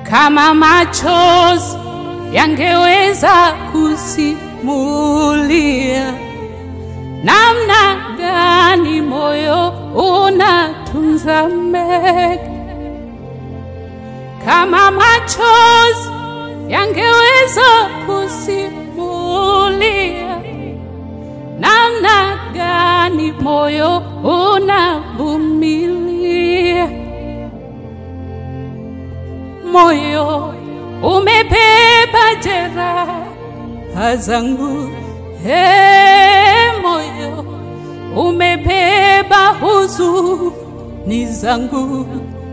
kama machozi yangeweza kusimulia namna gani moyo unatunza mengi, kama machozi yangeweza kusimulia namna gani moyo unavumilia. Moyo umebeba jeraha zangu, he, moyo umebeba huzuni zangu,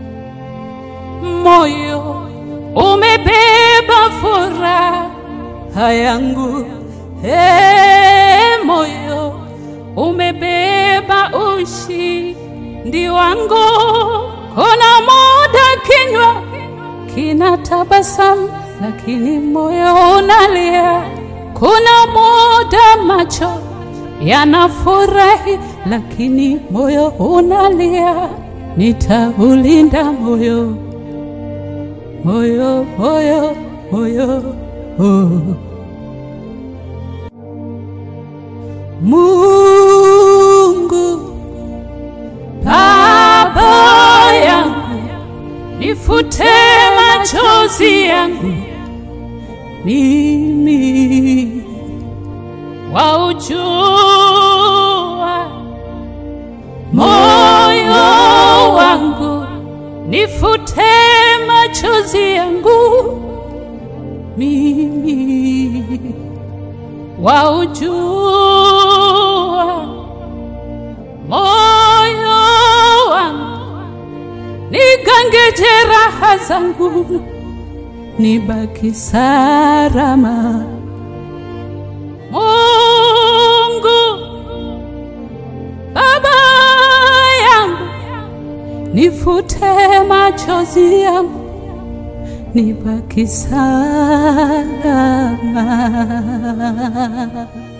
moyo umebeba furaha yangu, he, moyo umebeba ushindi wangu. Kuna muda kinywa kina tabasamu, lakini moyo unalia. Kuna muda macho yanafurahi, lakini moyo unalia. Nitaulinda moyo, moyo, moyo, moyo, oh. Mungu Baba yangu, nifute machozi yangu mimi, waujua moyo wangu, nifute machozi yangu mimi, waujua moyo wangu, nigange jeraha zangu, nibaki salama. Mungu Baba yangu, nifute machozi yangu, nibaki salama.